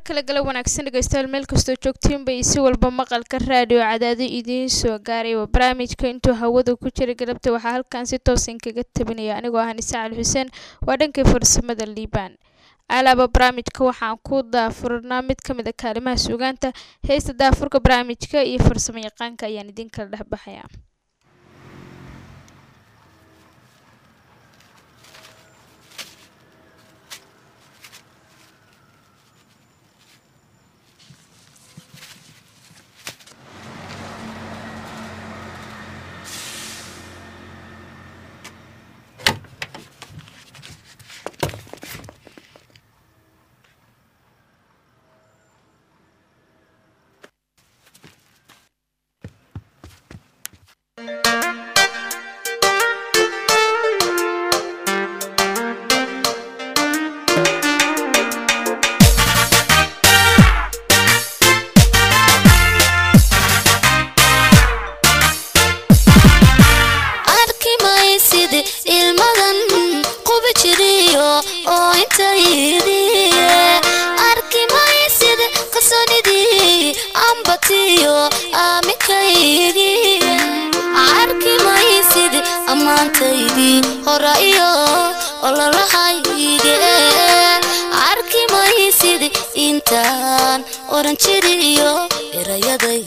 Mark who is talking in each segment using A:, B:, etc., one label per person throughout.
A: kale gala wanaagsan dhegeystayaal meel kastoo joogtiinba iyo si walba maqalka raadiyo cadaado idiin soo gaaray waa barnaamijka intuu hawada ku jira galabta waxaa halkan si toosan kaga tabinaya anigoo ah nise cali xuseen waa dhankii farsamada liibaan alaaba barnaamijka waxaan ku daafurnaa mid ka mid a kaalimaha suugaanta heesta daafurka barnaamijka iyo farsamo yaqaanka ayaan idin kala dhexbaxayaa
B: arki maysid ilmadan qubi jiriyo oo intaydiye arki maysid qasanidii ambatiyo aamikaygiye arki maysid ammaantaydii hora iyo ololahayge arki maysid intaan oran jiriyo erayaday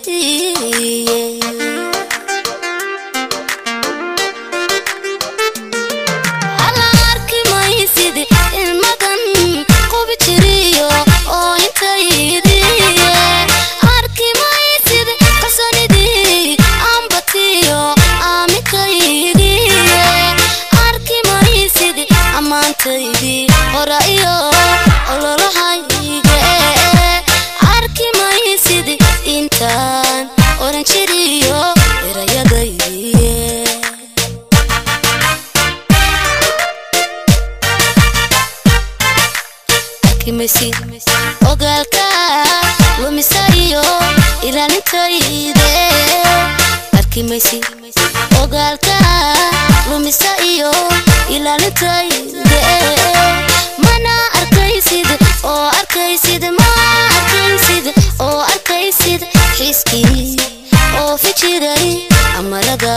B: hala arki maysid ilmadan qubi jiriyo oo intaydiye arki maysid qasanidii ambatiyo aamikaygiye arki maysid ammaantaydii hora iyo ololahayge arki maysid intaan oran jiriyo erayadaydiye arkimaysid ogaalka lumisa iyo ilaalintayde arkimaysid ogaalka lumisa iyo ilaalintayde mana arkaysid oo arkaysid ma arkaysid oo arkaysid xiiskii oo fijiray amarada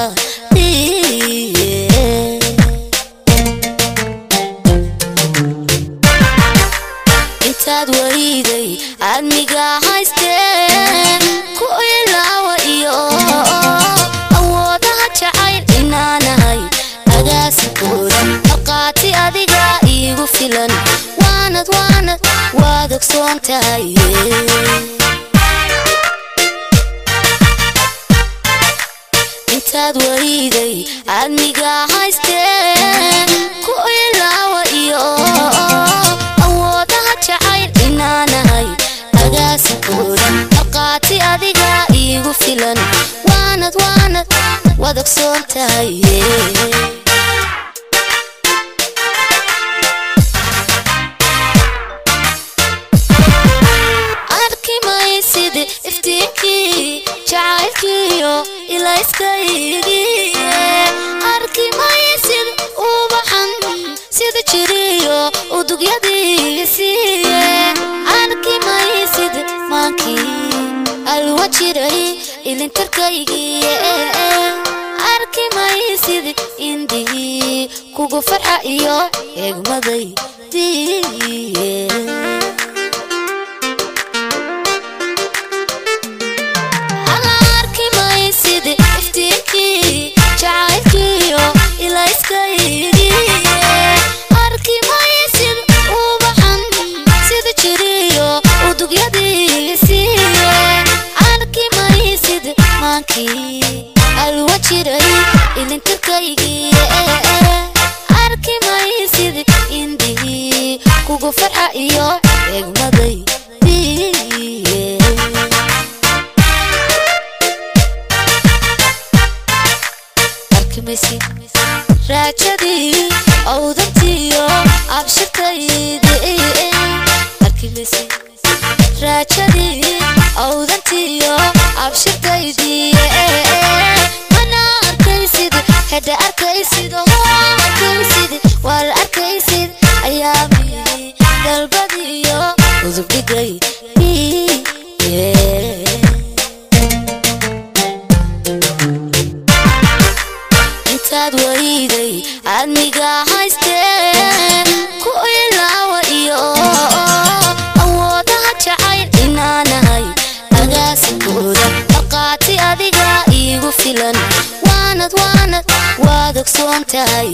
B: intaad wariiday aadmiga haystee ku ilaawa iyo awoodaha jacayl inaanahay agaasikooda marqaati adiga iigu filan waanad waanad waad ogsoon tahay intaad wariiday aadmiga haystee ku ilaawa iyo awoodaha jacayl inaanahay agaasikooda marqaati adiga iigu filan waanad waanad waad ogsoon tahay arki maysid iftiinkii jacaylkiyo ilayskaygiye arki maysid ubaxan sida jiriyo udugyadiisiye arki maysid maankii alwa jiray ilintarkaygiye arki maysid indihii kugu farxa iyo eegmadaydiye hala arki maysid iftiinkii jacaylkiyo ilayskaygiye arki maysid ubaxan sida jiriyo udugyadiisiye arki maysid maankii alwa jiray ilintarkaygiye arki maysid indihii kugu farxa iyo eegmadaydiye arkimaysid raajadii awdantiyo abshirtaydi arkimaysid raajadii awdantiyo abshirtaydi mana arkaysid hedha arkaysid oo arkaysid waa la arkaysid ayaamii dalbadii aadmiga haystee ku ilaawa iyo awoodaha jacayl inaanahay agaasinkooda marqaati adiga iigu filan waanad waanad waad ogsoon tahay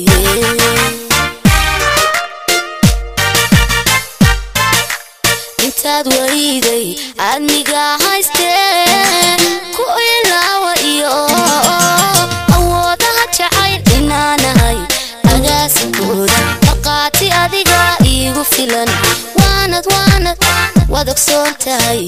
B: intaad wariiday aadmiga haystee ku ilaawa iyo awoodaha jacayl inaanahay agaasinkooda marqaati adiga iigu filan waanad waanad waad ogsoon tahay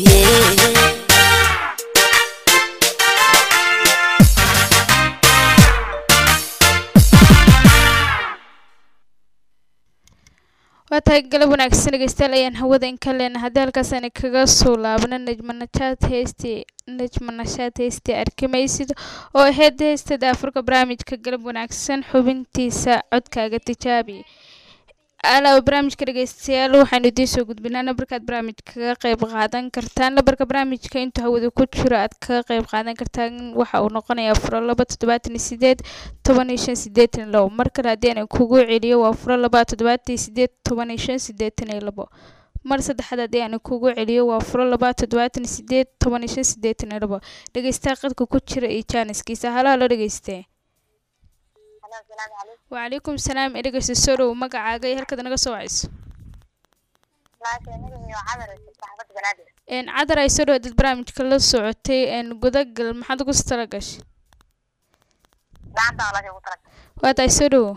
A: waa tahay galab wanaagsan dhegeystayaal ayaan hawada in ka leena haddii halkaasani kaga soo laabno najmanashaad heystii najmanashaad heystii arkimaysid oo ahayd heystada afurka barnaamijka galab wanaagsan xubintiisa codkaaga tijaabi alaaba barnaamijka dhegeystayaal waxaanu idiin soo gudbinaa nabarkaad barnaamij kaga qeyb qaadan kartaan nabarka barnaamijka intuu hawada ku jiro aad kaga qeyb qaadan kartaan waxa uu noqonayaa furo laba toddobaatan iyo sideed toban iyo shan sideetan iyo labo mar kale haddii aan kugu celiyo waa furo laba toddobaatan iyo sideed toban iyo shan sideetan iyo labo mar saddexaad haddii aan kugu celiyo waa furo laba toddobaatan iyo sideed toban iyo shan sideetan iyo labo dhegeystaha qadka ku jira iyo jaaniskiisa halaha loo dhegeystee وعليكم السلام إليك سورو ومقع جاي هلكذا نقص وعيس إن عذر أي سورو دد برامج كله صعوتي إن جودك المحد قص تلقش وات أي سورو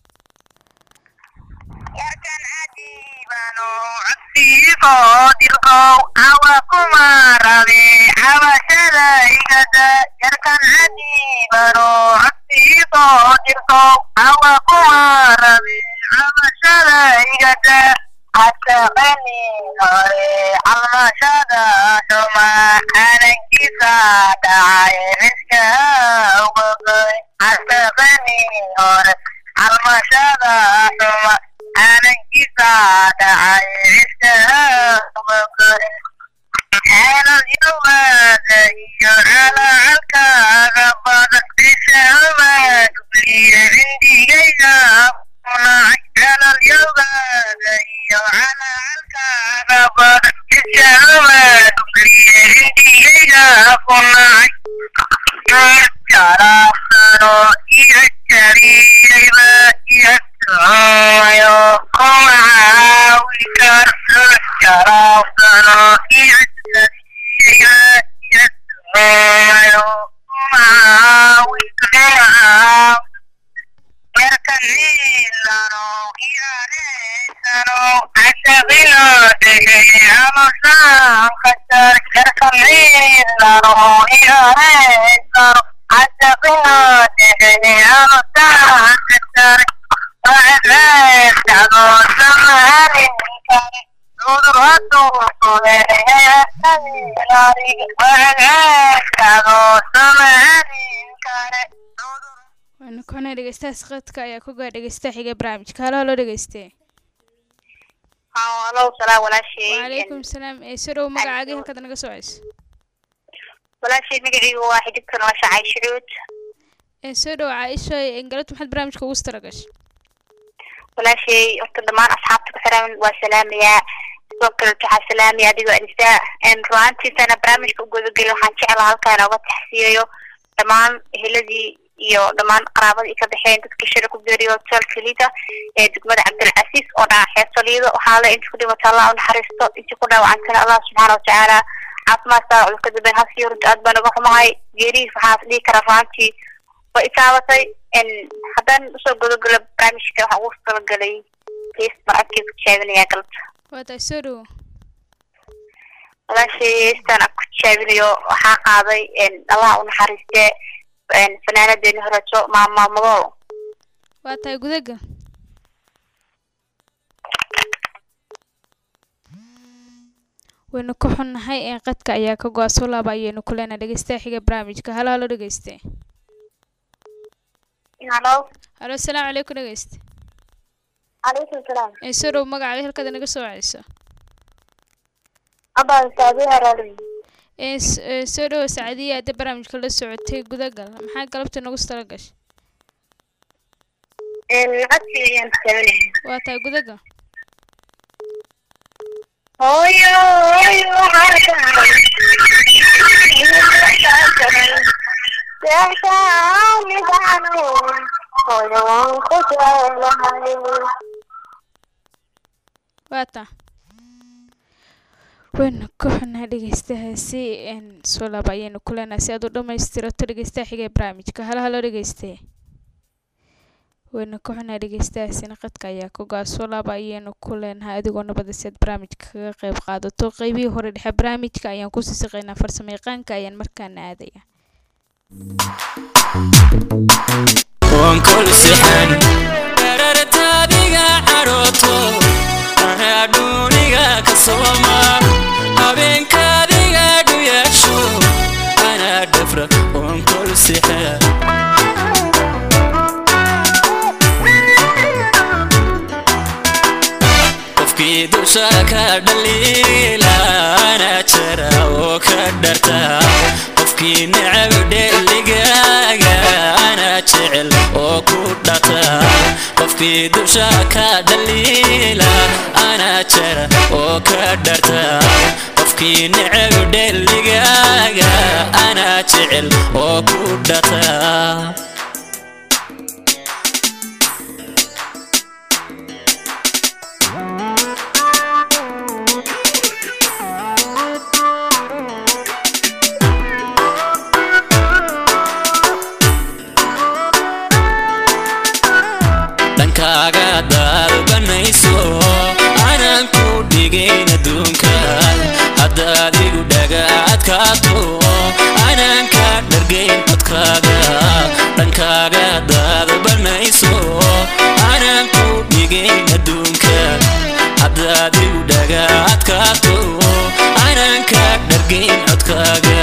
C: yarkan cajiibano codsiigo dirqow awa kuma rabe cabashada igada yarkan cajiibano codsiigo dirqow awa kuma rabe cabashada igada hasaqani hore calmashada xuma calankiisa dhacay cidka ugogoy hasaqani hore calmashada xuma calankiisa dhacay cidka ugogoy xeelad yowaada iyo calacalkaaga badan cishaamaad ugliya cindigayga kunacay xeelad yowaada iyo calacalkaaga badan cishaamaad ugliya cindigayga kunacay jaraafsano iyo jariyayba iyo sooyo kuma caawi karto jaraafsano iyo jariyayba iyo sooyo kuma caawi karto yarkanilano iyaneysano ashaqino dhegay amusaan kasar yarkanilano iyaneysano ashaqino dhegay amusaan kasar wacdeystado samanin kare cudur hadduu kuleeyayarkanilari wacdeystado samanin kare cudur
A: waanu kona dhegeystahaas qadka ayaa ku gaa dhegeystaha xiga barnaamijka halaha loo dhegeystee
C: halo salaam walaashay
A: وعليكم السلام إيه سورو مقعاقي هلكذا نقص وعيس
C: walaashay magacaygu waa xidibka nolosha cayshucuud
A: إيه سورو عايشة إن قلت محد برامجك وسترقش
C: walaashay horta dhammaan asxaabta ku xiran waa salaamayaa sidoo kale waxaa salaamaya adigoo anisaa ruaantiisana barnaamijka u gudageli waxaan jeclaa halkaa inooga taxsiyayo dhammaan eheladii iyo dhammaan qaraabadii ka baxeen dadkii shira ku geeriyo hotelka lida ee degmada cabdilcasiis oo dhaca xeesaliido waxaa le inta ku dhimata allah u naxariisto intii ku dhaawacantana allah subxaana watacaala caafimaad saa cudurka dambe hasiyo runta aad baan uga xumahay geerihiis waxaa dhihi karaa ruaantii way itaabatay haddaan usoo gudagalo barnaamijka waxaan ugu talagalay hees marcadkii ku tijaabinayaa galabta
A: وات سورو
C: walaashay heestaan aan ku tijaabinayo waxaa qaaday allah u naxariiste fanaanadeeni horeeto maama madool
A: وات قدقة waynu ka xunnahay ee qadka ayaa ka go-a soo laaba ayaynu ku leenahay dhegeystaha xiga barnaamijka halaha loo dhegeystee
C: halo
A: halo asalaamu calaykum dhegeyste
C: calaykum salaam
A: ee sorow magacaaga halkada naga soo wacayso
C: abaan saadi haraali
A: ee s- ee soo dhowo saacadiya hadda barnaamijka la socotay gudagal maxaa galabta nagu tala gashay
C: codki ayaan tabanaya
A: waa tahay gudaga
C: hooyo hooyo
A: waa taa wayna ka xunaa dhegeystahaasi n soo laaba ayaynu ku leenahay si aad u dhammaystirato dhegeystaha xiga ee barnaamijka halo halo dhegeyste wayna ka xunaa dhegeystahaasina qadka ayaa ka go-a soo laaba ayaynu ku leenahay adigoo nabada si aad barnaamijka kaga qayb qaadato qeybihii hore dhexe barnaamijka ayaan kusii siqaynaa farsamo yaqaanka ayaan markaana aadaya
D: onkolsixan dharartaadiga cadhooto anadhuuniga ka sooma habeenkaadiga dhuyaasho anaa dhafra onkolsixan qofkii dusha ka dhaliila anaa jara oo ka dharta qofkii necab dheligaaga anaa jecel oo ku dhata qofkii dusha ka dhaliila anaa jara oo ka dharta qofkii necab dheligaaga anaa jecel oo ku dhata dhankaaga daalbanayso anaan ku dhigayn adduunka haddaad igu dhagaadkaato anaan ka dhargayn codkaaga dhankaaga daalbanayso anaan ku dhigayn adduunka haddaad igu dhagaadkaato anaan ka dhargayn codkaaga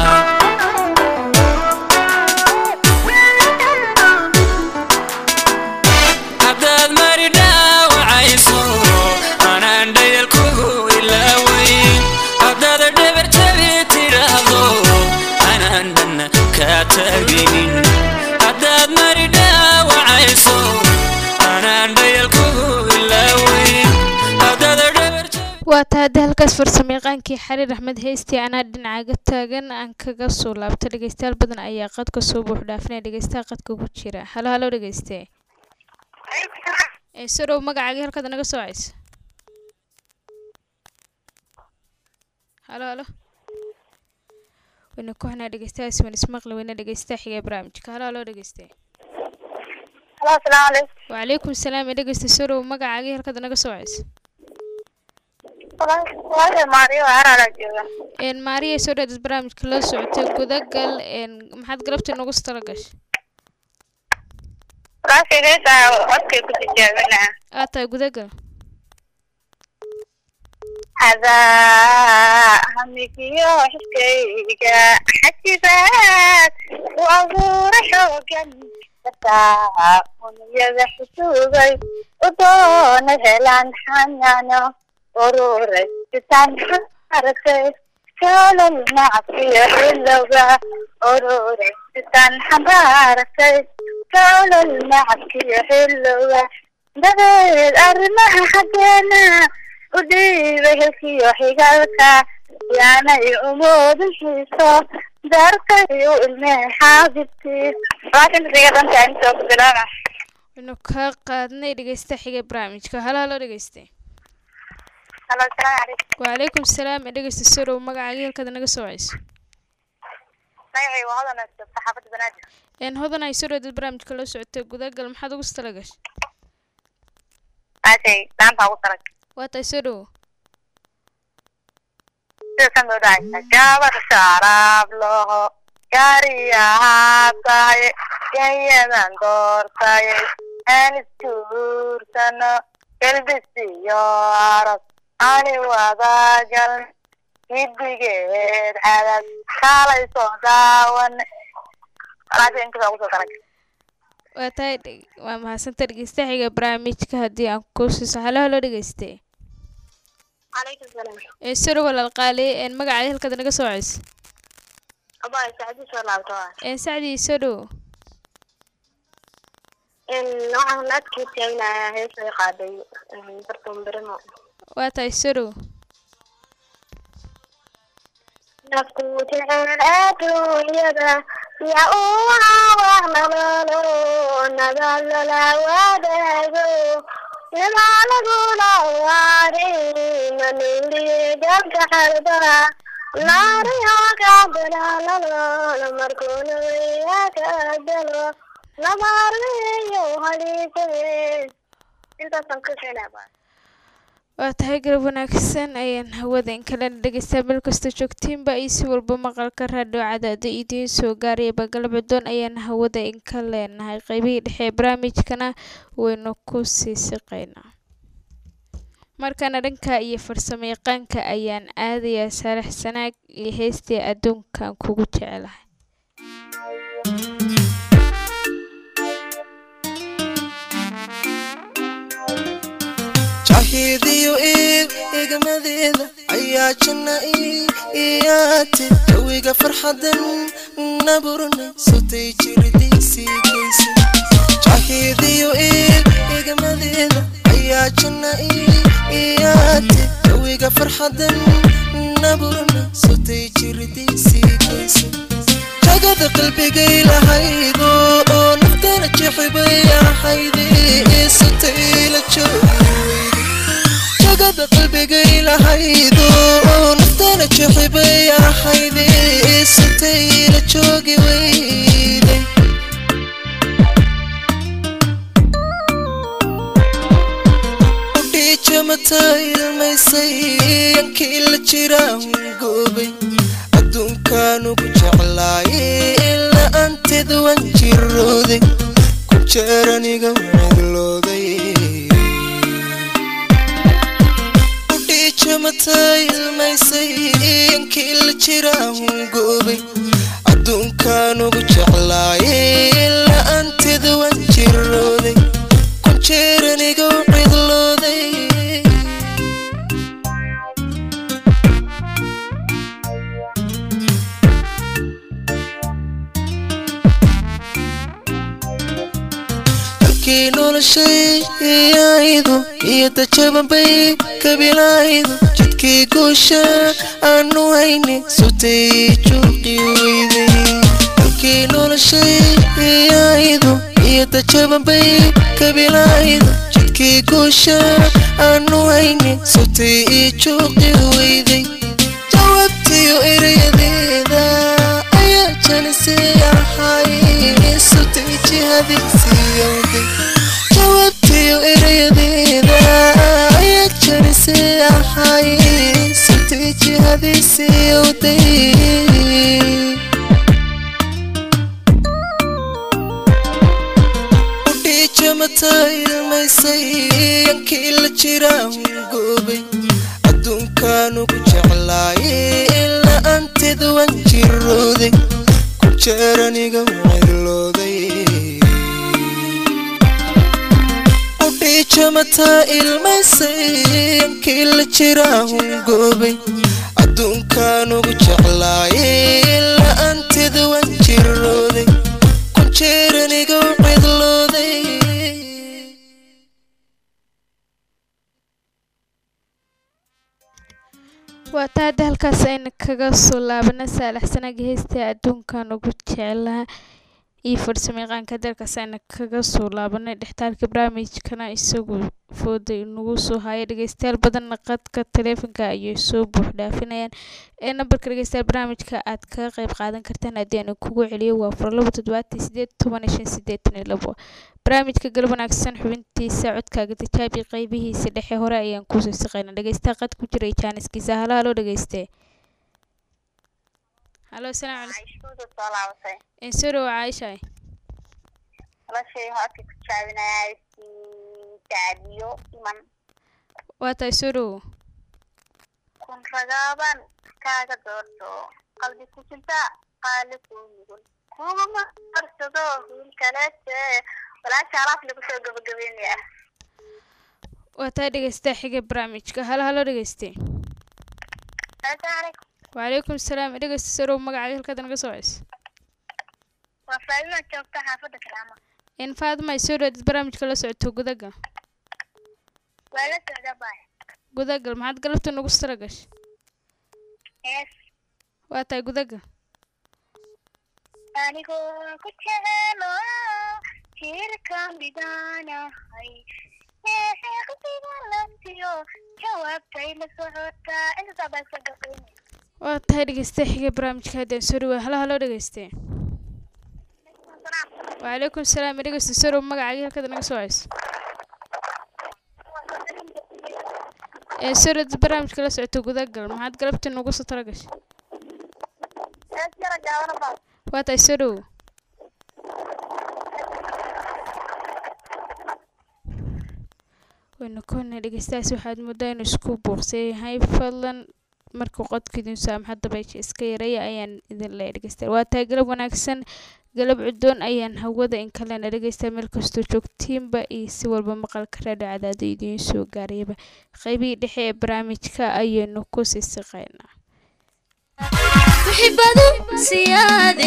D: haddaad mari dhaawacayso anaan dhayal kugu ilaaweyn haddaad dhabar jabi tidhaahdo anaan dhanna kaa taagaynin haddaad mari dhaawacayso anaan dhayal kugu ilaaweyn haddaad dhabar jabi
A: waa tahay haddii halkaas farsamo yaqaankii xariir axmed heystii anaa dhinacaga taagan aan kaga soo laabto dhegeystayaal badan ayaa qadka soo buux dhaafinaya dhegeystaha qadka ku jira halo halo dhegeyste ee soo dhow magacaagii halkaad naga soo caysa halo halo wayna ku xunaa dhegeystahaas waan ismaqli weyna dhegeystaha xiga ee barnaamijka halo halo dhegeyste
C: halo asalaamu calaykum
A: wacalaykum salaam ee dhegeysta soo dhow magacaagii halkaad naga soo caysa
C: walaasha maariyo haraala jooga
A: een maariya soo dhow barnaamijka la socotay gudagal een maxaad galabta nagu tala gashay
C: walaasha heesaa codkay ku tijaabinaa
A: aad tahay gudagal
C: adaa hamigiyo xiskayga xajibaad u abuura xoogan kataa uniyada xusugay u doona helaan xanaano ururay sitaan xaratay kolol nacabkiyo ilowga ururay sitaan xambaaratay kolol nacabkiyo ilowga dabeed arrimaha xaggeena u dhiibay helkiyo xigalka yaanay umoodin xiiso daarkay u ilmee xaabibtii waasintasigadanta intoo ku bilaaba
A: waynu kaa qaadnay dhegeysta xiga ee barnaamijka halo halo dhegeyste
C: halo asalaamu calaykum
A: wacalaykum salaam ee dhegeysta soo dhow magacaagii halkaad naga soo cayso
C: magacay waa hodan saxaafadda banaadir
A: een hodan ay soo dhowdad barnaamijka la socotay gudagal maxaad ugu tala gashay
C: maashay daanta ugu tarag
A: waa tahay soo dhowo
C: sida kan loo dhacaysa gabar sharaab loho gaariyahaa tahay ganyadan doortay aan iskuursano galbisiyo aras ani wadagal gidigeed cadad kaalay soo daawan walaasha inkasaa ugu soo tarag
A: waa tahay dhe- waa mahadsanta dhegeysta xiga ee barnaamijka haddii aan ku siiso halo halo dhegeyste
C: calaykum salaam
A: ee soo dhow walaal qaali een magacaagii halkaad naga soo cayso
C: abaa sacdi soo laabto
A: een sacdii soo dhowo
C: waxaan adkii taagnayaa hees ay qaaday barton berimo
A: waa tahay sorow
C: nafku jecel adduunyada ya uu wax nololo nabadlala wadaago nabaalagula waari manuuriye dalka xalba naariyakadalaalalo markuuna weyakadalo lamaarmeyo haliisade intaasaan ka keenaa
A: waa tahay garab wanaagsan ayaan hawada in kalena dhegeysta meel kasta joogtiinba iyo si walba maqalka raadhiyo cadaada idiin soo gaarayaba galbedoon ayaan hawada in ka leenahay qeybihii dhexe ee barnaamijkana waynu ku sii siqaynaa markana dhanka iyo farsamo yaqaanka ayaan aadayaa saalax sanaag iyo heystii adduunkan kugu jecelahay
E: jahidiyo iib egmadeeda ayaa janna iyaate jawiga farxadan naburna sutay jiridaysiigaysa jahidiyo iib egmadeeda ayaa janna iyaate jawiga farxadan naburna sutay jiridaysiigaysa jagada qalbigay lahaydo oo naftana jexibay ahayde sutay la joogi jagada qalbigay lahaydo oo naftana jexibay ahayde sutay la joogi weyday udhiijamata ilmaysay yankii la jiraan goobay adduunkaan ugu jeclaaye ilaa anteed waan jirooday ku jeeraniga wadlooday udhiijamata ilmaysay yankii la jiraan goobay adduunkaan ugu jeclaaye ilaa anteed waan jirooday ku jeeraniga cidlooday halkii noloshayaydu iyo dajabanbay kabilaydu jidkii guusha aanu hayne sutay juuqi weyday halkii noloshayaydu iyo dajabanbay kabilaydu jidkii guusha aanu hayne sutay juuqi weyday jawaabtiyo erayadeeda ayaa janisay ahay sutay jihadiisiyowday jawaabtiyo erayadeeda ayaa janisay ahay sutay jihadiisiyowday udhiijamata ilmaysay yankii la jiraan goobay adduunkaan ugu jeclaaye ilaa anteed waan jirooday ku jeeraniga wadlooday udhiijamata ilmaysay yankii la jiraan goobay adduunkaan ugu jeclaaye ilaa anteed waan jirooday ku jeeraniga cidlooday
A: waa taa hadda halkaas ayna kaga soo laabana saalaxsanaga heystaa adduunkan ugu jecelaha iyo farsamo yaqaanka dalkaas ayna kaga soo laabanay dhextaalka barnaamijkana isagu fooda inagu soo haya dhegeystayaal badanna qadka taleefonka ayay soo buux dhaafinayaan ee nambarka dhegeystayaal barnaamijka aad kaga qayb qaadan kartaan haddii aan kugu celiyo waa fur labo toddobaatan sideed toban iyo shan sideetan iyo labo barnaamijka galab wanaagsan xubintiisa codkaaga tijaabi qeybihiisa dhexe hore ayaan kusoo siqayna dhegeystaha qad ku jiray jaaniskiisa halo halo dhegeyste halo asalaamu calaykum
C: iskuuda soo laabatay
A: insuro caaisha
C: noloshay hoodka ku jaabinayaa sacadiyo iman
A: waa tahay suro
C: kun ragaaban kaaga doorto qalbi ku jirta qaali kuu nugul kuma qarsado wiil kaleete walaasha alaaf lagu soo gabagabeynaya
A: waa tahay dhegeystaha xiga barnaamijka halo halo dhegeyste
C: asalaamu calaykum
A: wacalaykum salaam dhegeysta suro magacaaga halkaad naga soo ceyso
C: waa faadima joogta xaafadda karaama
A: een faadima ay soo dhawaadid barnaamijka la socoto gudagal
C: waa la socda baay
A: gudagal maxaad galabta nagu sara gashay
C: hees
A: waa tahay gudagal
C: anigoo ku jecelo jirka midanahay heeqsiga lantiyo jawaabtay la socotaa intasaa baa iska gaqaynay
A: waa tahay dhegeyste xigay barnaamijka haddaan soo dhawaa halo halo dhegeyste wacalaykum salaam dhegeyste soo dhow magacaagii halkada naga soo hayso ee soo dhawaadid barnaamijka la socoto gudagal maxaad galabta nagu soo tala gashay
C: hees yara gaabana baa
A: waa tahay soo dhow waynu koona dhegeystahaas waxaad moodaa inuu isku buuqsan yahay fadlan markuu qodka idin saamaxa dabaysha iska yareeya ayaan idin leeya dhegeysta waa tahay galab wanaagsan galab cudoon ayaan hawada in kalena dhegeysta meel kastoo joogtiinba iyo si walba maqalka raadho cadaado idiin soo gaarayaba qeybihii dhexe ee barnaamijka ayaynu ku sii siqaynaa
B: muxibadu siyaade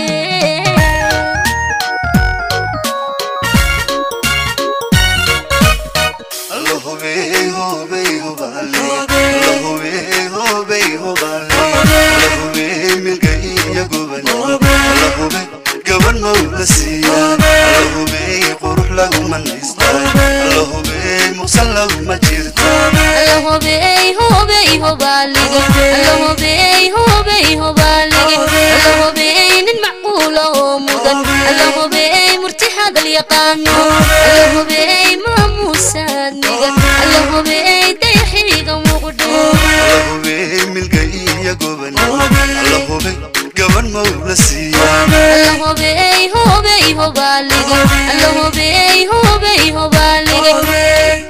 B: allahobey hobey hobalige allahobey hobey hobalige allahobey nin macquula oo mudan allahobey murti hadal yaqaano allahobey maamuusaad migan allahobey dayaxiga muqdho allahobey hobey hobalige allahobey hobey hobalige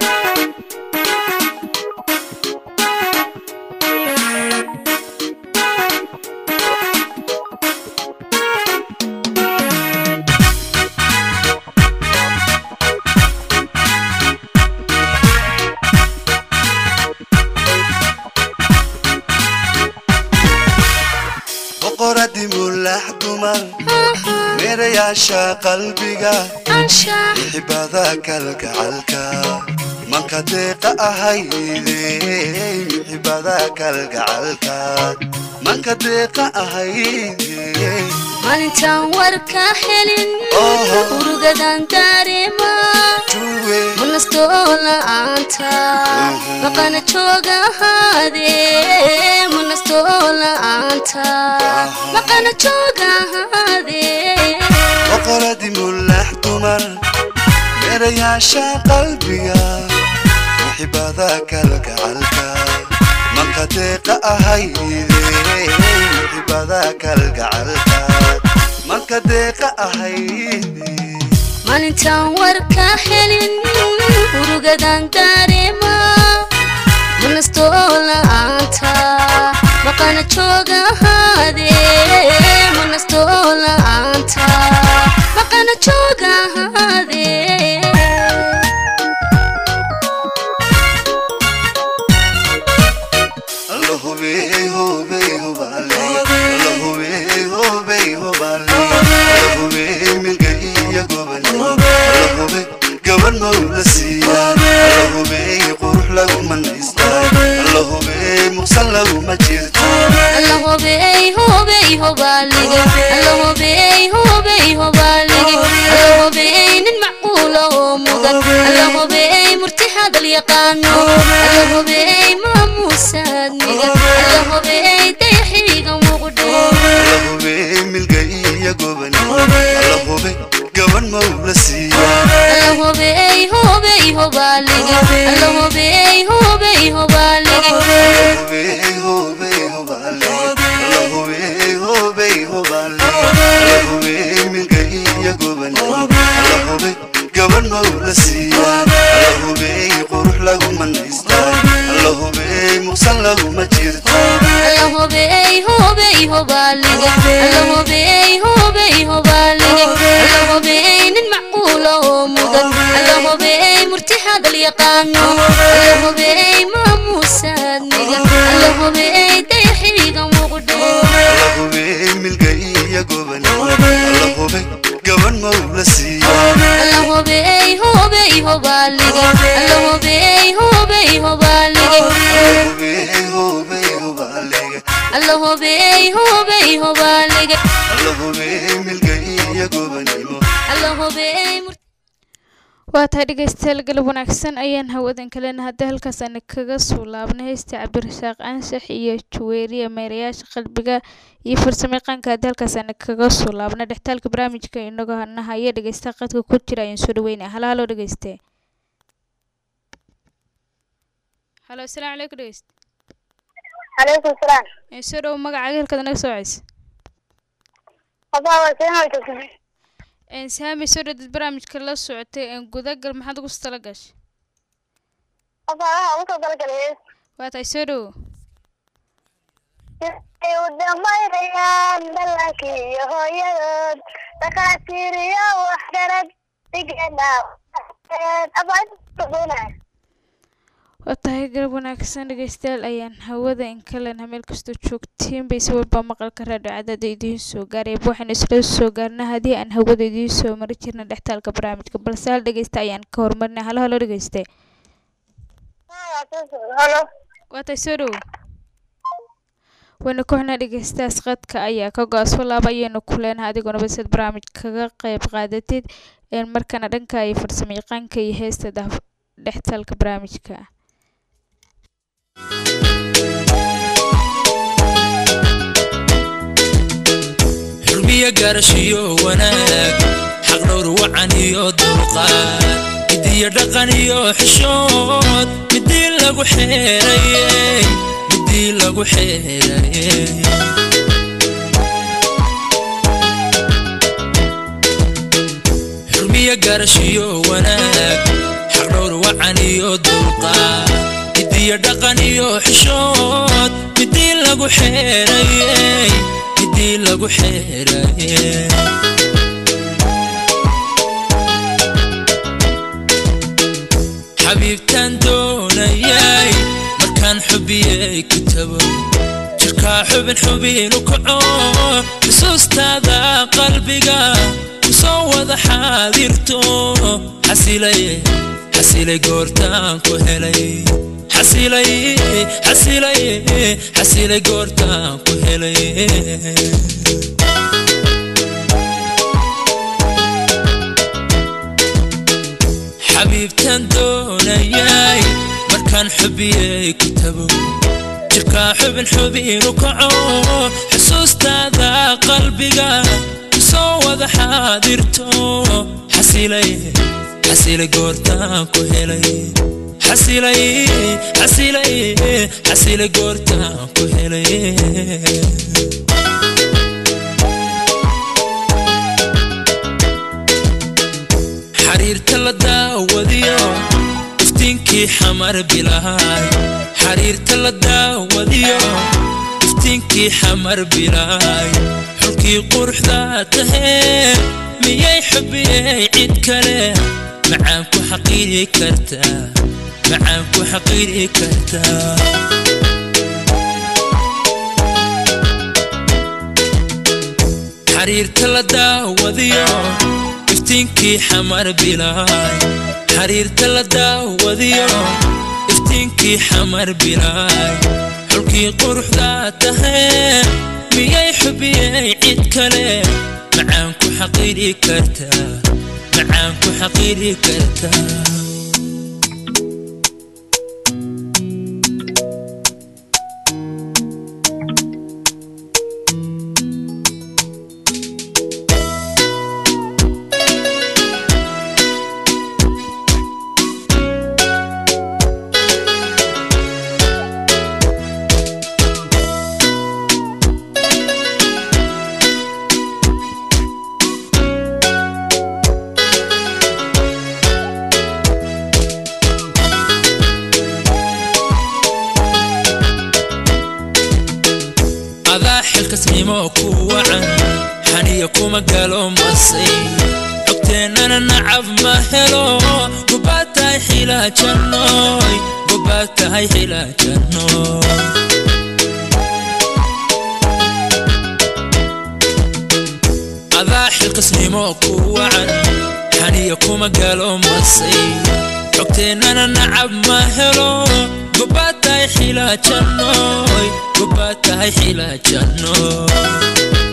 F: boqoradii mulax dumar meerayaasha qalbiga
B: anshax
F: xibada kalgacalka manka deeqa ahayde xibada kalgacalka manka deeqa ahayde
B: maalintaan warka helin
F: Oho.
B: urugadan dareema
F: juwe
B: munastoo la'aanta maqana jooga ahaadee munastoo la'aanta maqana jooga ahaadee
F: boqoradii mulax dumar meerayaasha qalbiga xibada kalgacalka manka deeqa ahayde xibada kalgacalka manka deeqa ahayde
B: maalintaan warka helin urugadan dareema munastoo la'aanta maqana jooga ahaadee munastoo la'aanta maqana jooga ahaadee allahobey hobey hobalige allahobey hobey hobalige allahobey nin macquula oo mudan allahobey murti hadal yaqaano allahobey maamuusaad migan allahobey dayaxiga muqdho allahobey hobey hobalige allahobey hobey hobalige allahobey hobey hobalige allahobey hobey hobalige allahobey nin macquula oo mudan allahobey murti hadal yaqaano allahobey maamuusaad migan allahobey dayaxiga muqdho
F: milga iyo goban allahube gaban mawla siiya
B: hubey hubey hubaalige
F: hubey hubey hubaalige
B: alla hubey hubey hubaalige
F: alla hubey milga iyo gobanimo
B: alla hubey mur
A: waa tahay dhegeystayaal galab wanaagsan ayaan hawadan kalena haddii halkaas aan kaga soo laabnay heesta cabdirasaaq anshax iyo juweeriya meerayaasha qalbiga iyo farsamayaqaanka haddii halkaas aan kaga soo laabnay dhextaalka barnaamijka inagoo nahaya dhegeysta qadka ku jira ayaan soo dhaweynaya halo halo dhegeyste halo asalaamu calaykum dhegeyste
C: calaykum salaam
A: ee soo dhowo magacaaga halkaad naga soo ceysa
C: abaa waa seen way tagtay
A: een saami soo dhadid barnaamijka la socotay een gudagal maxaad ugu tala gashay
C: abaa waxaa ugu soo talagalay
A: waa tahay soo dhowo
C: ay u dhammaynayaan dhallankii iyo hooyadood dhakhaatiir iyo waxgarad dhigeena abaa intadoonaya
A: waa tahay galab wanaagsan dhegeystayaal ayaan hawada in kalena meel kastoo joogtiin bay si walba maqalka raadhiyo cadaada idiin soo gaarayba waxaynu isla soo gaarnaa haddii aan hawada idiin soo mari jirna dhextaalka barnaamijka balse hal dhegeysta ayaan ka hormarinay halo halo dhegeyste
C: halo
A: waa tahay soo dhowo wayna ku xunaa dhegeystayaas qadka ayaa ka go-aso laaba ayaynu ku leenahay adiguna baseed barnaamij kaga qayb qaadatid een markana dhanka iyo farsamo yaqaanka iyo heesta dah- dhextaalka barnaamijka
G: xurmiyo garashiyo wanaag xaqdhowr wacan iyo dulqaad midiyo dhaqan iyo xishood midii lagu xeerayey midii lagu xeerayey xurmiyo garashiyo wanaag xaqdhowr wacan iyo dulqaad midiyo dhaqan iyo xishood midii lagu xeerayey midii lagu xeerayey xabiibtaan doonayay markaan xubiyey kitabo jirkaa xubin xubinu kaco xusuustaada qalbiga kusoo wada xaadirto xasilay xasilay goortaan ku helay xasilay xasilay xasilay goortaan ku helay xabiibtaan doonayay markaan xubiyey kitabo jirkaa xubin xubinu kaco xusuustaada qalbiga kusoo wada xaadirto xasilay xasilay goortaan ku helay xasilay xasilay xasilay goortaan ku helay xariirta la daawadiyo iftiinkii xamar bilaay xariirta la daawadiyo iftiinkii xamar bilaay xulkii quruxda tahee miyay xubiyey cid kale macaan ku xaqiiri kartaa macaan ku xaqiiri kartaa xariirta la daawadiyo iftiinkii xamar bilaay xariirta la daawadiyo iftiinkii xamar bilaay xulkii quruxda tahee miyay xubiyey cid kale macaan ku xaqiiri kartaa macaan ku xaqiiri kartaa adaa xilkasnimo ku wacan xaniya kuma galo masay xogteennana nacab ma helo gubaad tahay xilaajanooy gubaad tahay xilaajanooy adaa xilkasnimo ku wacan xaniya kuma galo masay xogteennana nacab ma helo gobaad tahay xilaajannoy gobaad tahay xilaajannoy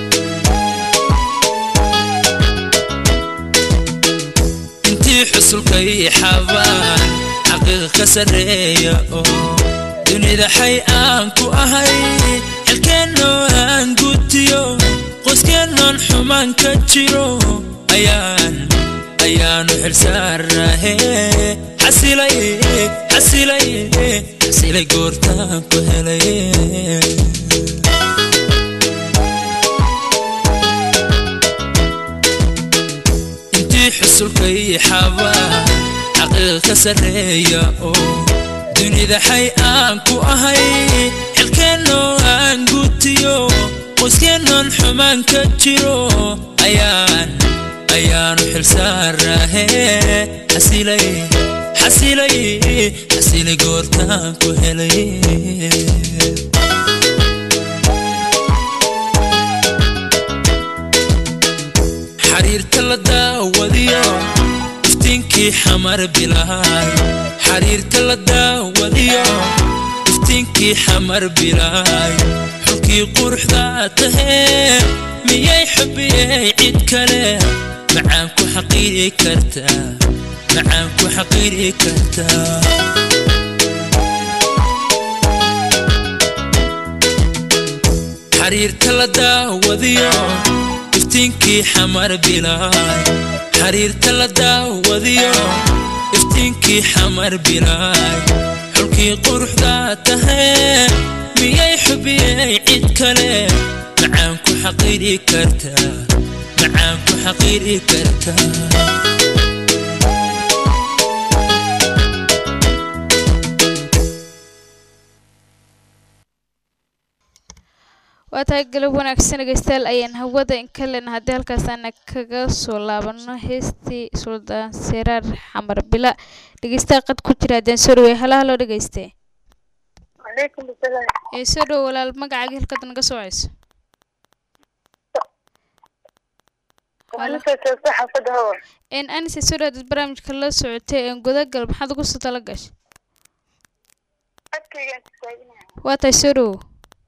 G: intii xusulka ii xabaan xaqiiqa ka sarreeya oo dunida xay aan ku ahay xilkeennoo aan gutiyo qoyskeenoon xumaan ka jiro ayaan ayaanu xilsaarahe xasilay xasilay xasilay goortaan ku helay intii xusulka ii xabaa xaqiiqa ka sarreeya oo dunida xay aan ku ahay xilkeennoo aan gutiyo qoyskeenoon xumaan ka jiro ayaan ayaanu xilsaarahe xasilay xasilay xasilay goortaan ku helay xariirta la daawadiyo iftiinkii xamar bilaay xariirta la daawadiyo iftiinkii xamar bilaay xulkii quruxdaa tahee miyay xubiyey cid kale macaan ku xaqiiri kartaa macaan ku xaqiiri kartaa xariirta la daawadiyo iftiinkii xamar bilaay xariirta la daawadiyo iftiinkii xamar bilaay xulkii quruxdaa tahee miyay xubiyey cid kale macaan ku xaqiiri kartaa macaan ku xaqiiri kartaa
A: waa tahay galab wanaagsan dhegeystayaal ayaan hawada inka lena haddii halkaasaana kaga soo laabano heestii suldaan seraar xamar bila dhegeystaha qad ku jira haddaan soo dhawey hala haloo dhegeyste
C: calaykum asalaam
A: ee soo dhowo walaal magacaaga halkaad naga soo ceyso
C: anisa joogta xaafadda hawa
A: een anise soo dhawaadad barnaamijka la socotay een gudagal maxaad ugu soo tala gashay
C: codkaygaan taaginaya
A: waa tahay soo dhowo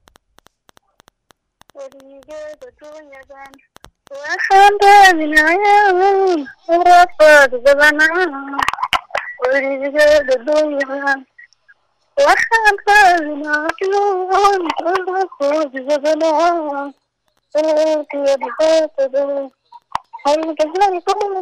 C: weligeeda dunyadan waxaan raadinayaa rafaad badanaa weligeeda dunyadan waxaan raadinayaa rafaad badanaa Halkiya dhibaatada halgalayda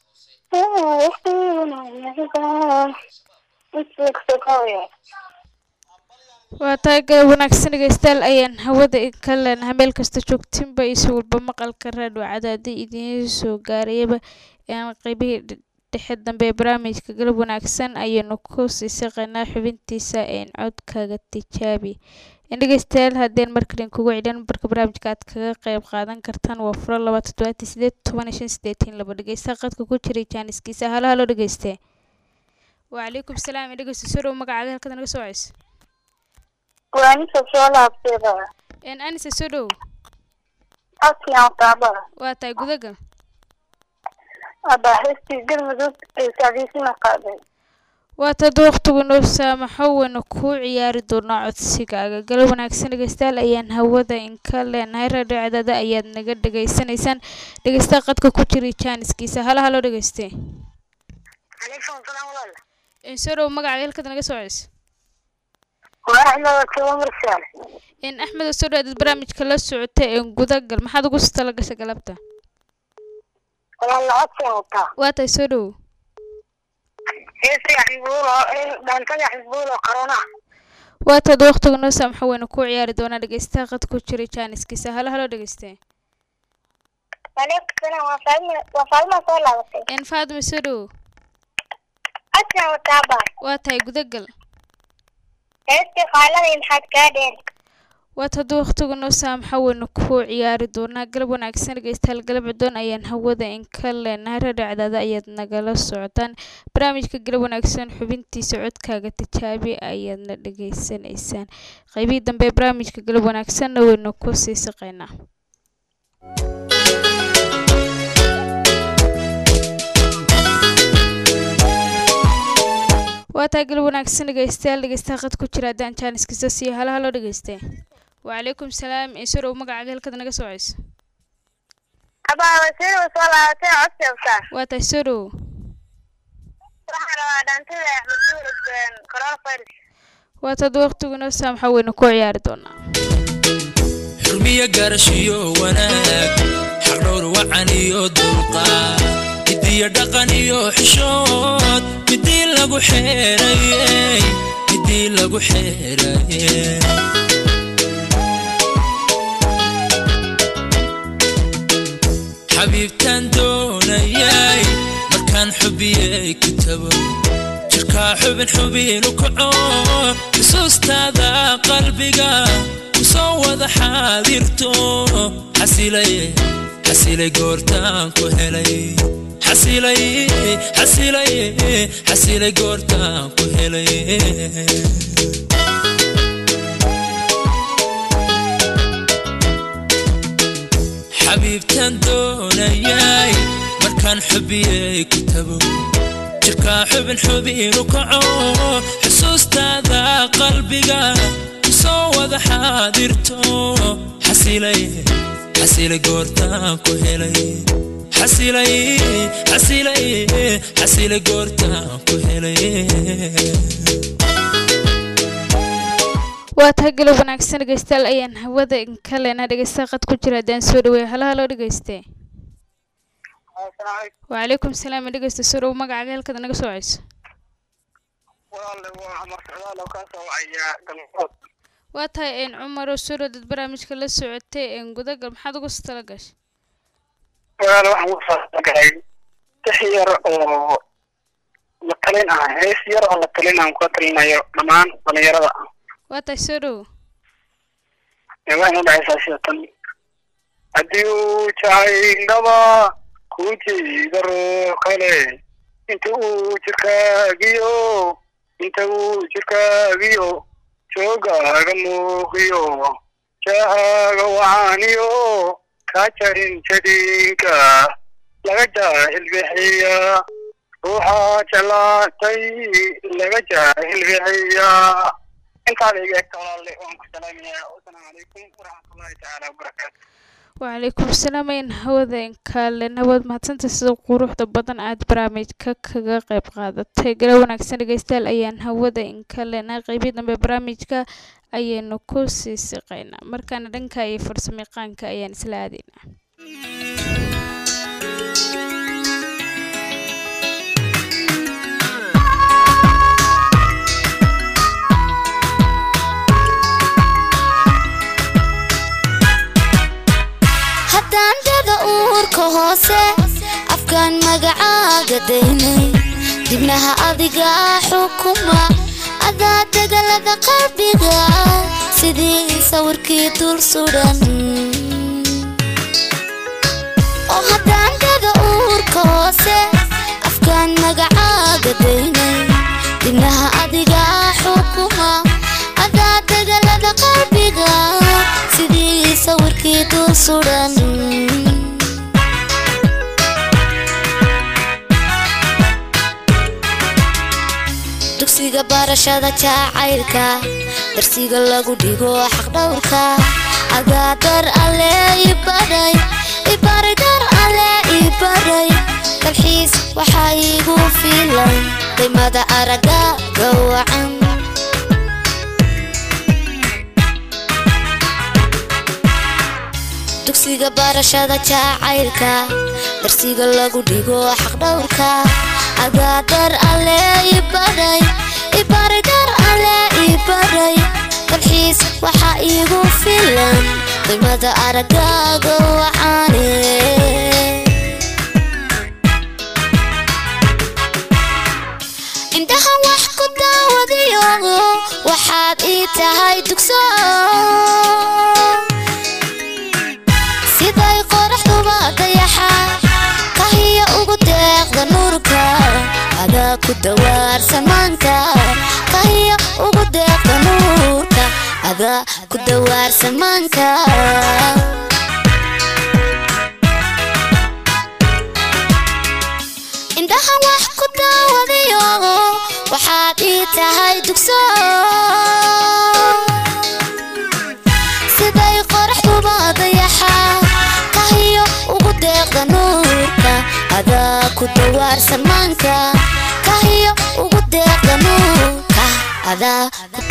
C: waxtiinayada
A: waa tahay galab wanaagsan dhegeystayaal ayaan hawada ka leenahay meel kasta joogtinba iyo si walba maqalka raadhiyo cadaadi idiin soo gaarayaba een qeybihii dhe- dhexe dambe ee barnaamijka galab wanaagsan ayaynu ku sii shaqeynaa xubintiisa een codkaaga tijaabi in dhegeystayaal haddeen markalin kugu celin nambarka barnaamijka aad kaga qeyb qaadan kartaan waa furo laba toddobaatan sideed toban iyo shan sideetan laba dhegeysta qadka ku jiray jaaniskiisa halo halo dhegeyste wacalaykum salaam dhegeysta soo dhow magacaaga halkaad naga soo ceyso
C: waanisa soo laabteeda
A: een anise soo dhow
C: codkiyan taabada
A: waa tahay gudagal
C: hadda heestii galmudug ee sacdiisina qaaday
A: waa tad waqtigu noo saamaxo wayna kuu ciyaari doonaa codsigaaga galab wanaagsan dhegeystayaal ayaan hawada inka leenahay raadhiyo cadaada ayaad naga dhegeysanaysaan dhegeystaha qadka ku jiray jaaniskiisa halo halo dhegeyste
C: calaykum salaam walaal
A: een soo dhow magacaaga halkaad naga soo ceyso
C: waa axmed joogo marsaal
A: een axmed oo soo dhawaadad barnaamijka la socota een gudagal maxaad ugu soo tala gashay galabta
C: waa la codkiyan wataa
A: waa tahay soo dhow
C: heestii xisbuulo dhaantada xisbuulo qarona
A: waa tad waqtigu noo saamaxo wayna kuu ciyaari doonaa dhegeystaha qadka ku jiray jaaniskiisa halo halo dhegeyste
C: calaykum salaam waa faalma waa faalma soo laabatay
A: een faadima soo dhow
C: codkiyan wataa baa
A: waa tahay gudagal
C: heestii qaaladii maxaad kaa dheen
A: waad hadduu waqtigu noo saamaxo waynu kuu ciyaari doonaa galab wanaagsan dhegeystayaal galab cidoon ayaan hawada inka leenahay raadhiyo cadaada ayaad nagala socotaan barnaamijka galab wanaagsan xubintiisa codkaaga tijaabi ayaadna dhegeysanaysaan qeybihii dambe ee barnaamijka galab wanaagsanna waynu ku sii saqaynaa waa taa galab wanaagsan dhegeystayaal dhegeystaha qad ku jira haddaan jaaniskiisa siiyo halo halo dhegeyste wacalaykum salaam isoo dhow magacaaga halkad naga socayso
C: abaa wasiir soo laabatay codsi abtaa
A: waa tahay soo dhow
C: waxaan rabaa dhaantada axmed coronavirus
A: waa tad waqtigu inoo saamaxa weynu ku ciyaari doonaa
G: xurmiyo garashiyo wanaag xaqdhowr wacan iyo dulqaad midiyo dhaqan iyo xishood midii lagu xeerayey midii lagu xeerayey xabiibtaan doonayay markaan xubiyey kitabo jirkaa xubin xubinu kaco xusuustaada qalbiga kusoo wada xaadirto xasilay xasilay goortaan ku helay xasilay xasilay xasilay goortaan ku helay xabiibtaan doonayay markaan xubiyey kitabo jirkaa xubin xubinu kaco xusuustaada qalbiga kusoo wada xaadirto xasilay xasilay goortaan ku helay xasilay xasilay xasilay goortaan ku helay
A: waa tahay galab wanaagsan dhegeystayaal ayaan hawada ka leenaa dhegeystaha qad ku jira haddaan soo dhaweeyo halo halo dhegeyste wacalaykum salaam dhegeysta soo dhow magacaaga halkad naga socayso
H: walaale waa amar socdaal oo kaa soo wacaya galmood
A: waa tahay een cumar oo soo dhow dad barnaamijka la socotay een gudagal maxaad uga soo tala gashay
H: walaale waxaan ku faasagaray tix yar oo la talin ah hees yar oo la talin aan kula talinayo dhammaan dhalinyarada
A: waa tahay soo dhow
H: ee waxayna udhexaysaa sida tan haddii uu jacaylnaba ku jeeda ruux kale inta uu jirkaagiyo inta uu jirkaagiyo joogaaga muuqiyo jahaaga wacaaniyo kaa jarin jadiinka laga jaahil bixiya ruuxa jalaatay laga jaahil bixiya intaada iga egta walaale waan ku salaamayaa wasalaamu calaykum waraxmatullahi tacaala wabarakaatu
A: wacalaykum salaam ayaan hawada kale nabad mahadsanta sida quruxda badan aad barnaamijka kaga qayb qaadatay gala wanaagsan dhegeystayaal ayaan hawada inkalena qeybii dambe barnaamijka ayaynu ku sii siqaynaa markaana dhanka iyo farsamayaqaanka ayaan isla aadaynaa
B: haddaan dada uurka hoose afkaan magacaaga daynay dibnaha adiga xukuma adaa degalada qalbiga sidii sawirkii dul sudan oo haddaan dada uurka hoose afkaan magacaaga daynay dibnaha adiga xukuma adaa degalada qalbiga sidii sawirkii dul sudan dugsiga barashada jacaylka darsiga lagu dhigo xaqdhowrka agaadar alle ibaray ibaray dar alle ibaray dalxiis waxaa iigu filan qiimada araga gawacan dugsiga barashada jacaylka darsiga lagu dhigo xaqdhowrka agaadar alle ibaray ibaray dar alle ibaray dalxiis waxaa iigu filan qiimada aragaaga wacaane indhaha wax ku daawadiyo waxaad ii tahay dugso siday qoraxduba dayaxa kahiya ugu deeqda nuurka adaa ku dawaar samaanka kahiya ugu deeqda nuurka adaa ku dawaar samaanka indhaha wax ku daawadiyo waxaad ii tahay dugso siday qoraxduba dayaxa kahiyo ugu deeqda nuurka adaa ku dawaarsan maanka kahiyo ugu deeqda nuurka adaa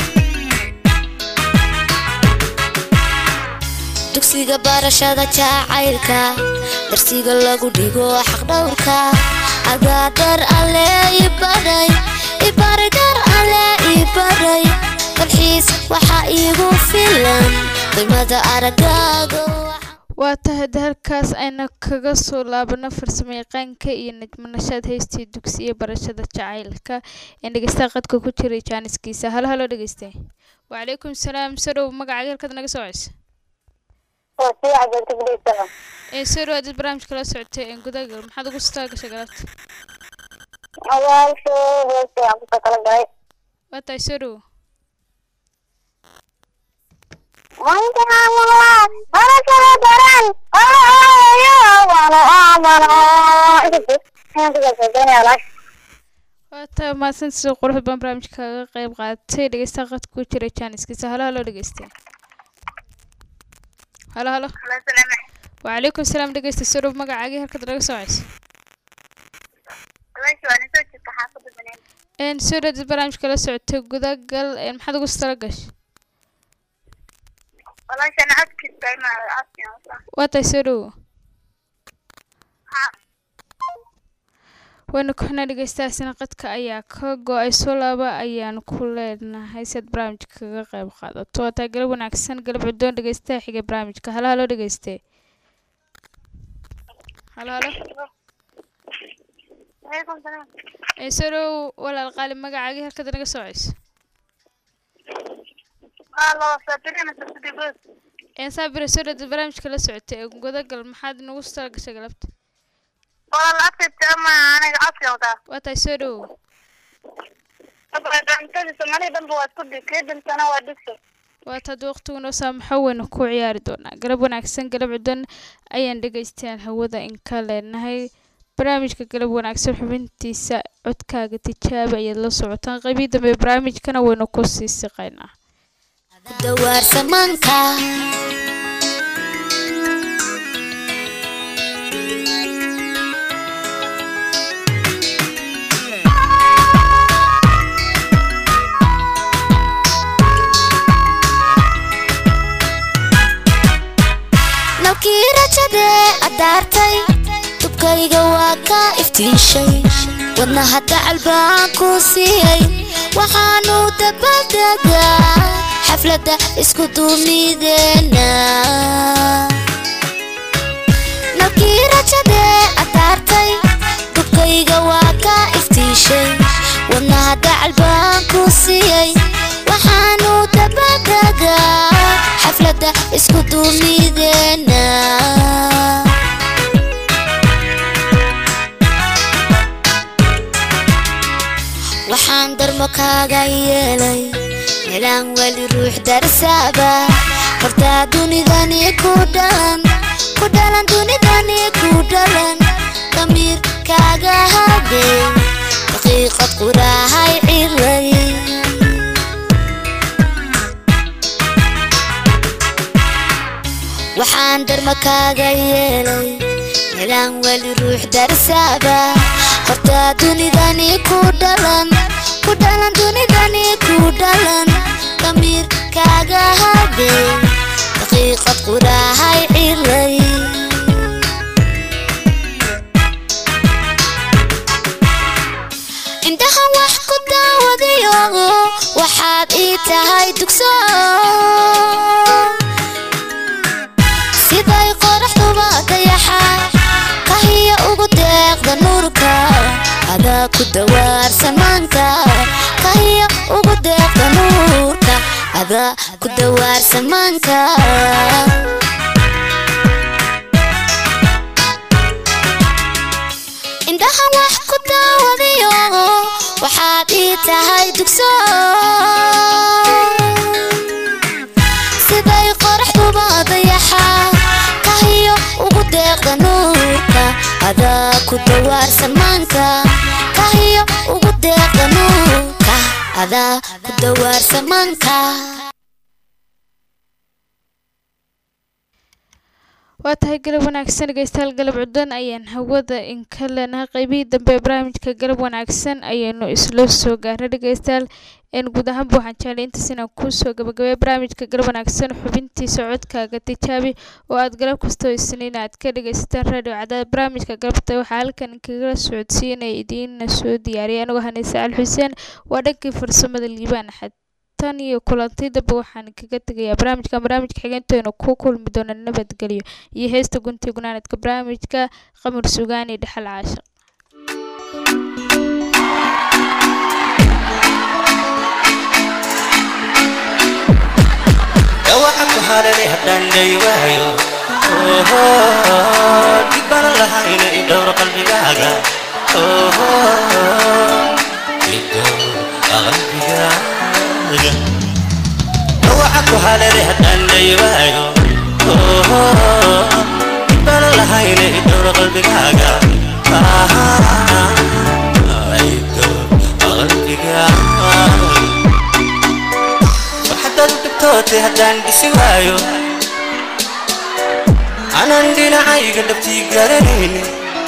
B: dugsiga barashada jacaylka darsiga lagu dhigo xaqdhowrka adaa dar alle ibaray ibaray dar alle ibaray dalxiis waxaa iigu filan qiimada aragaaga
A: waa tahay halkaas ayna kaga soo laabano farsamo yaqaanka iyo najmanashaad heystii dugsi iyo barashada jacaylka ee dhegeystaha qadka ku jiray jaaniskiisa halo halo dhegeyste wacalaykum salaam sarow magacaaga halkaad naga soo ceysa ee sarow hadid barnaamijka la socotay ee gudagal maxaad ugu staa gashay galabta waa tahay sarow waa tahay mahadsan sida quruxda badan barnaamijka kaga qayb qaadatay dhegeystaha qadka ku jiray jaaniskiisa halo halo dhegeyste halo halo wacalaykum salaam dhegeysta sarow magacaagii halkaad naga soo ceysa een sarow hadid barnaamijka la socotay gudagal een maxaad ugu tala gashay waa tahay sarow wayna kuxnaa dhegeystahaasina qadka ayaa ka go-ay soo laaba ayaan ku leenahay si aad barnaamijka kaga qayb qaadato waa tahay galab wanaagsan galab cudoon dhegeystaha xigay barnaamijka halo halo dhegeyste halo halo ee sarow walaal qaali magacaagii halkaad naga soo ceyso een saabire sarow dad barnaamijka la socotay ee gudagal maxaad nagu tala gashay galabta waa tahay soo dhowow waa taad waqtigu noo saamaxo waynu ku ciyaari doonaa galab wanaagsan galab cudan ayaan dhegeystayaal hawada in ka leenahay barnaamijka galab wanaagsan xubintiisa codkaaga tijaaba ayaad la socotaan qaybii dambe barnaamijkana waynu ku sii siqaynaa
B: dawaarsan maanka nalkii rajadee addaartay dubkayga waa ka iftiishay wadna hadda calbaan ku siiyey waxaanu dabadegaa xafladda isku duumideena nalkii rajadee addaartay dubkayga waa ka iftiishay wadna hadda calbaan ku siiyey waxaanu dabadegaa xafladda isku duumideena waxaan darmo kaaga yeelay melaan weli ruux darsaaba hortaa dunidani ku dhalan ku dhalan dunidani ku dhalan damiir kaaga hadee daqiiqad quraahay cilay waxaan darma kaaga yeelay melaan weli ruux darsaaba hortaa dunidani ku dhalan ku dhalan dunidani ku dhalan damiir kaaga hadee daqiiqad quraahay cilay indhahan wax ku daawadayo waxaad ii tahay dugso siday qoraxduba dayaxa kahiya ugu deeqda nuurka adaa ku dawaarsan maanka kahiya ugu deeqda nuurka adaa ku dawaarsan maanka indhahan wax ku daawadayo waxaad ii tahay dugso siday qoraxduba dayaxa kahiyo ugu deeqda nuurka adaa ku dawaarsan maanka kahiyo ugu deeqda nuurka adaa ku dawaarsa manka
A: waa tahay galab wanaagsan dhegeystayaal galab cuddan ayaan hawada inka leenahay qeybihii dambe ee barnaamijka galab wanaagsan ayaynu isla soo gaaray dhegeystayaal een guud ahaanba waxaan jeclay intaas inaan kusoo gabagabay barnaamijka galab wanaagsan xubintiisa codkaaga tijaabi oo aad galab kastoo isniin aad ka dhegeysataan radio cadaad barnaamijka galabta waxaa halkan kaga socodsiinaya idiina soo diyaariyay anigoo hanaysa al xuseen waa dhankii farsamada liibaan axad tan iyo kulantidaba waxaan kaga tegayaa barnaamijka barnaamijka xigeenteenu ku kulmi doona nabadgelyo iyo heesta gunti gunaanadka barnaamijka qamar sugaan iyo dhexal caashaq
I: dhawaca ku harare haddaan day waayo oho dhibbana lahayna i dhowr qalbigaaga oho i dhowr qalbigaaga dhawaca ku harare haddaan day waayo oho dhibbana lahayna i dhowr qalbigaaga aha i dhowr qalbigaaga waxdaad u dhibtootay haddaan dhisi waayo anaan dhinacayga dhabtii garanaynin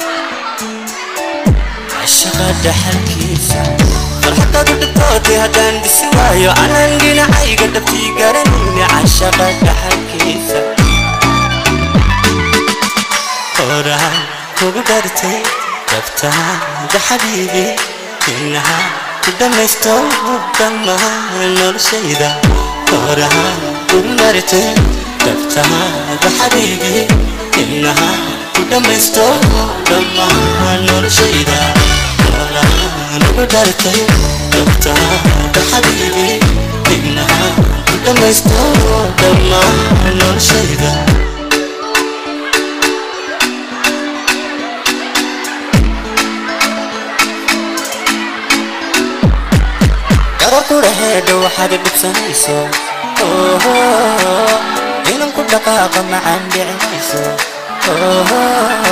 I: cashaqa dhaxalkiisa farxadaad u dhibtootay haddaan dhisi waayo anaan dhinacayga dhabtii garanaynin cashaqa dhaxalkiisa horaan kugu dhartay dhabtaada xabiibi inaha ku dhamaysto dhammaan noloshayda horahaan kugu dhartay dhabtaada xabiibi inaha ku dhamaysto dhammaan noloshayda horaan ugu dhartay dhabtaada xabiibi inaha ku dhamaysto dhammaan noloshayda gabakuraheedha waxaad dhibsanayso oho inan ku dhaqaaqa macaan dhicimayso oho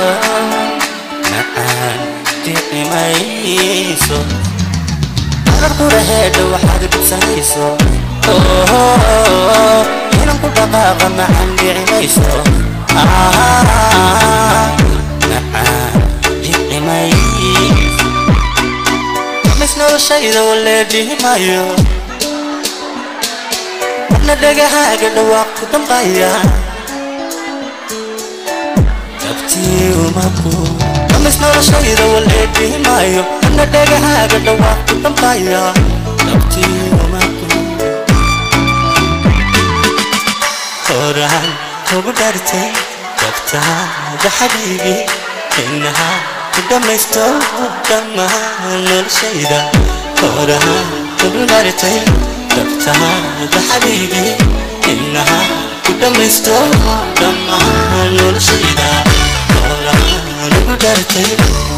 I: macaan dhicimayso gabakuraheedha waxaad dhibsanayso oho inan ku dhaqaaqa macaan dhicimayso macaan dhicimayso mis noloshayda walee dhihimayo marna dhagahaaga dhawaaq ku dambaya dabtii umaku mis noloshayda walee dhihimayo marna dhagahaaga dhawaaq ku dambaya dabtii umaku horaan kugu dhartay dabtaada xabiibi inaha ku dhamaysto dhammaan noloshayda horahaan kugu dhartay dabtaada xabiibi inaha ku dhamaysto dhammaan noloshayda horahaan ugu dhartay